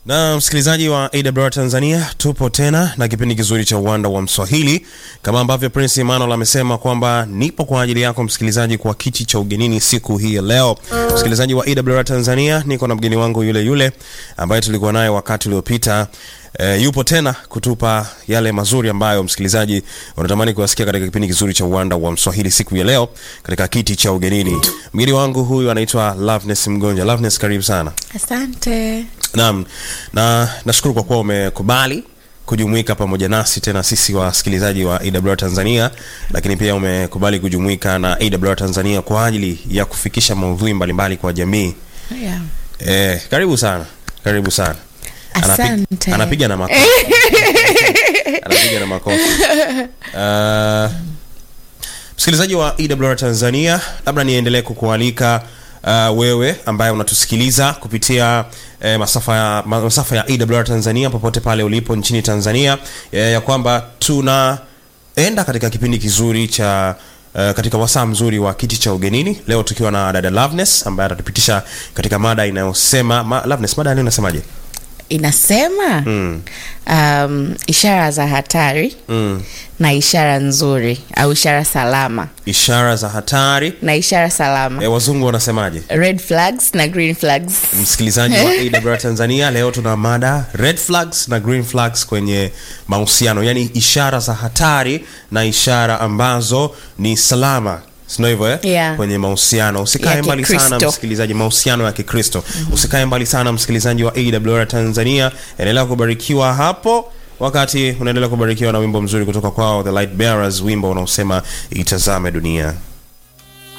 na msikilizaji wa AWR Tanzania, tupo tena na kipindi kizuri cha uwanda wa Mswahili, kama ambavyo Prince Emmanuel amesema kwamba nipo kwa ajili yako msikilizaji kwa kiti cha ugenini siku hii ya leo. Msikilizaji wa AWR Tanzania, niko na mgeni wangu yule yule ambaye tulikuwa naye wakati uliopita. E, yupo tena kutupa yale mazuri ambayo msikilizaji unatamani kuyasikia katika kipindi kizuri cha uwanda wa Mswahili siku ya leo katika kiti cha ugenini. Mgeni wangu huyu anaitwa Loveness Mgonja. Loveness, karibu sana. Asante. Naam, na nashukuru kwa kuwa umekubali kujumuika pamoja nasi tena sisi wasikilizaji wa AWR Tanzania, lakini pia umekubali kujumuika na AWR Tanzania kwa ajili ya kufikisha maudhui mbalimbali kwa jamii. Yeah. Eh, karibu sana, karibu sana. Anapi- Asante. anapiga na makofi anapiga na makofi. Uh, msikilizaji wa EWR Tanzania, labda niendelee kukualika uh, wewe ambaye unatusikiliza kupitia eh, masafa ya, ma- masafa ya EWR Tanzania popote pale ulipo nchini Tanzania eh, ya kwamba tunaenda katika kipindi kizuri cha Uh, katika wasaa mzuri wa kiti cha ugenini leo tukiwa na dada Loveness ambaye atatupitisha katika mada inayosema ma, Loveness, mada leo inasemaje? Inasema Mm. um, ishara za hatari Mm. na ishara nzuri au ishara salama ishara za hatari na ishara salama e, wazungu wanasemaje red flags na green flags msikilizaji wa AWR Tanzania leo tuna mada red flags na green flags kwenye mahusiano yaani ishara za hatari na ishara ambazo ni salama sino hivyo eh? Yeah. kwenye mahusiano usikae Ya mbali sana Kikristo. msikilizaji mahusiano ya kikristo usikae mbali sana msikilizaji wa AWR Tanzania endelea kubarikiwa hapo wakati unaendelea kubarikiwa na wimbo mzuri kutoka kwao the light bearers wimbo unaosema itazame dunia